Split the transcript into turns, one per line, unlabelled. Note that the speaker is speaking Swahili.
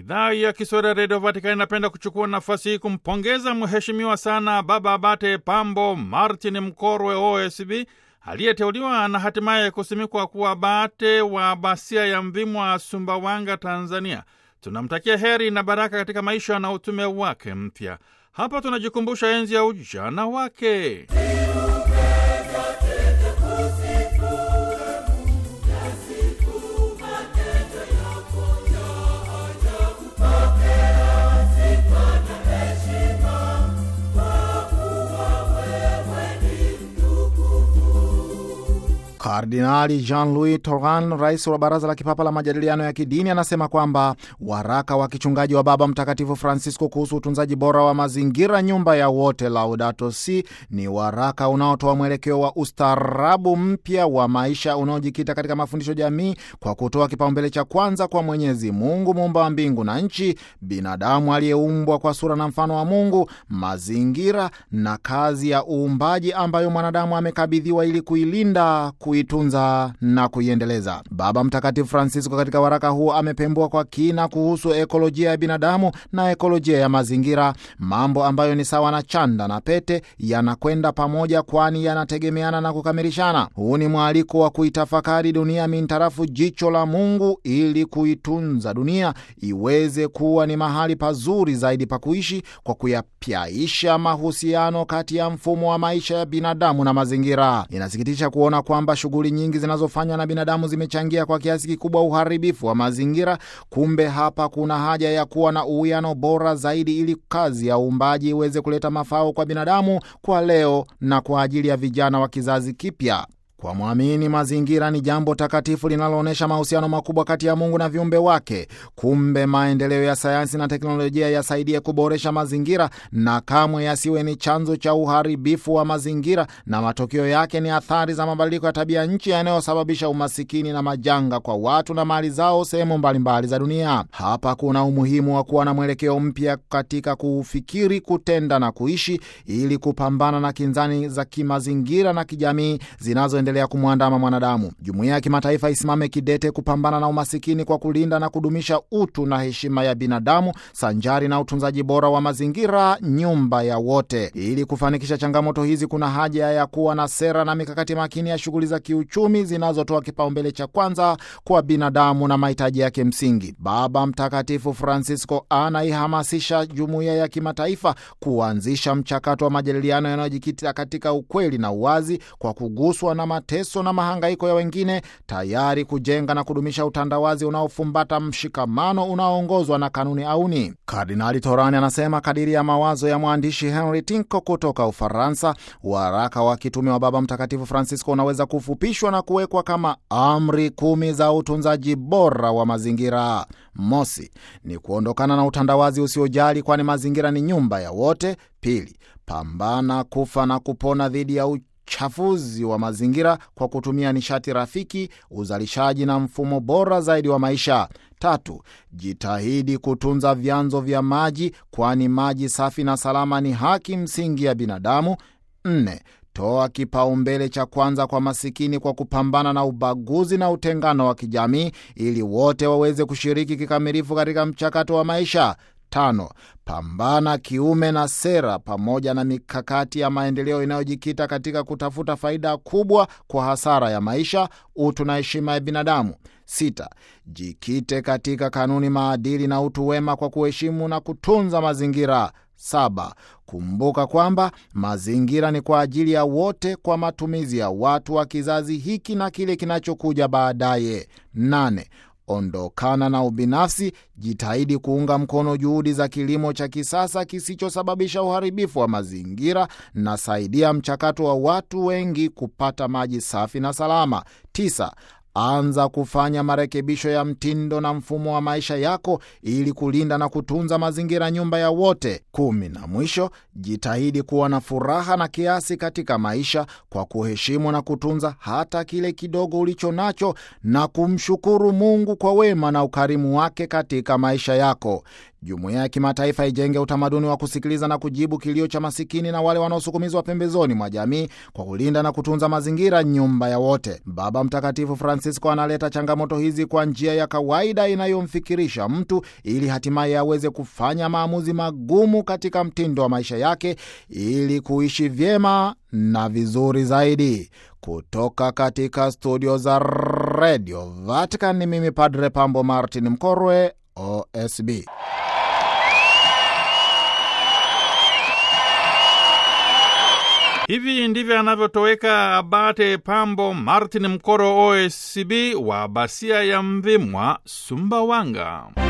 Idhaa ya Kiswahili ya Redio Vatikani inapenda kuchukua nafasi hii kumpongeza mheshimiwa sana Baba Abate Pambo Martin Mkorwe OSB aliyeteuliwa na hatimaye kusimikwa kuwa abate wa Abasia ya Mvimwa, Sumbawanga, Tanzania. Tunamtakia heri na baraka katika maisha na utume wake mpya. Hapa tunajikumbusha enzi ya ujana wake.
Kardinali Jean-Louis Toran, rais wa Baraza la Kipapa la Majadiliano ya Kidini, anasema kwamba waraka wa kichungaji wa Baba Mtakatifu Francisco kuhusu utunzaji bora wa mazingira, nyumba ya wote, Laudato Si, ni waraka unaotoa mwelekeo wa ustaarabu mpya wa maisha unaojikita katika mafundisho jamii kwa kutoa kipaumbele cha kwanza kwa Mwenyezi Mungu, muumba wa mbingu na nchi, binadamu aliyeumbwa kwa sura na mfano wa Mungu, mazingira na kazi ya uumbaji ambayo mwanadamu amekabidhiwa ili kuilinda kuitunza na kuiendeleza. Baba Mtakatifu Francisco katika waraka huo amepembua kwa kina kuhusu ekolojia ya binadamu na ekolojia ya mazingira, mambo ambayo ni sawa na chanda na pete, yanakwenda pamoja, kwani yanategemeana na kukamilishana. Huu ni mwaliko wa kuitafakari dunia mintarafu jicho la Mungu ili kuitunza dunia iweze kuwa ni mahali pazuri zaidi pa kuishi kwa kuyapyaisha mahusiano kati ya mfumo wa maisha ya binadamu na mazingira. Inasikitisha kuona kwamba shughuli nyingi zinazofanywa na binadamu zimechangia kwa kiasi kikubwa uharibifu wa mazingira. Kumbe hapa kuna haja ya kuwa na uwiano bora zaidi, ili kazi ya uumbaji iweze kuleta mafao kwa binadamu, kwa leo na kwa ajili ya vijana wa kizazi kipya. Kwa mwamini mazingira ni jambo takatifu linaloonyesha mahusiano makubwa kati ya Mungu na viumbe wake. Kumbe maendeleo ya sayansi na teknolojia yasaidie kuboresha mazingira na kamwe yasiwe ni chanzo cha uharibifu wa mazingira, na matokeo yake ni athari za mabadiliko ya tabia nchi yanayosababisha umasikini na majanga kwa watu na mali zao sehemu mbalimbali za dunia. Hapa kuna umuhimu wa kuwa na mwelekeo mpya katika kufikiri, kutenda na kuishi ili kupambana na kinzani za kimazingira na kijamii zinazo endelea kumwandama mwanadamu. Jumuiya ya kimataifa isimame kidete kupambana na umasikini kwa kulinda na kudumisha utu na heshima ya binadamu sanjari na utunzaji bora wa mazingira, nyumba ya wote. Ili kufanikisha changamoto hizi, kuna haja ya kuwa na sera na mikakati makini ya shughuli za kiuchumi zinazotoa kipaumbele cha kwanza kwa binadamu na mahitaji yake msingi. Baba Mtakatifu Francisco anaihamasisha jumuiya ya kimataifa kuanzisha mchakato wa majadiliano yanayojikita katika ukweli na uwazi kwa kuguswa na mateso na mahangaiko ya wengine, tayari kujenga na kudumisha utandawazi unaofumbata mshikamano unaoongozwa na kanuni auni. Kardinali Torani anasema kadiri ya mawazo ya mwandishi Henry Tinko kutoka Ufaransa, waraka wa kitume wa Baba Mtakatifu Francisco unaweza kufupishwa na kuwekwa kama amri kumi za utunzaji bora wa mazingira. Mosi ni kuondokana na utandawazi usiojali, kwani mazingira ni nyumba ya wote. Pili, pambana kufa na kupona dhidi ya uchafuzi wa mazingira kwa kutumia nishati rafiki, uzalishaji na mfumo bora zaidi wa maisha. Tatu, jitahidi kutunza vyanzo vya maji, kwani maji safi na salama ni haki msingi ya binadamu. Nne, toa kipaumbele cha kwanza kwa masikini kwa kupambana na ubaguzi na utengano wa kijamii ili wote waweze kushiriki kikamilifu katika mchakato wa maisha. Tano, pambana kiume na sera pamoja na mikakati ya maendeleo inayojikita katika kutafuta faida kubwa kwa hasara ya maisha, utu na heshima ya binadamu. Sita, jikite katika kanuni, maadili na utu wema kwa kuheshimu na kutunza mazingira. Saba, kumbuka kwamba mazingira ni kwa ajili ya wote kwa matumizi ya watu wa kizazi hiki na kile kinachokuja baadaye. Nane, ondokana na ubinafsi, jitahidi kuunga mkono juhudi za kilimo cha kisasa kisichosababisha uharibifu wa mazingira na saidia mchakato wa watu wengi kupata maji safi na salama. Tisa, anza kufanya marekebisho ya mtindo na mfumo wa maisha yako ili kulinda na kutunza mazingira, nyumba ya wote. Kumi na mwisho, jitahidi kuwa na furaha na kiasi katika maisha kwa kuheshimu na kutunza hata kile kidogo ulicho nacho na kumshukuru Mungu kwa wema na ukarimu wake katika maisha yako. Jumuiya ya kimataifa ijenge utamaduni wa kusikiliza na kujibu kilio cha masikini na wale wanaosukumizwa pembezoni mwa jamii kwa kulinda na kutunza mazingira, nyumba ya wote. Baba Mtakatifu Francisco analeta changamoto hizi kwa njia ya kawaida inayomfikirisha mtu ili hatimaye aweze kufanya maamuzi magumu katika mtindo wa maisha yake ili kuishi vyema na vizuri zaidi. Kutoka katika studio za redio Vatican, ni mimi Padre Pambo Martin Mkorwe, OSB.
Hivi ndivyo anavyotoweka Abate Pambo Martin Mkoro, OSB wa Basia ya Mvimwa, Sumbawanga.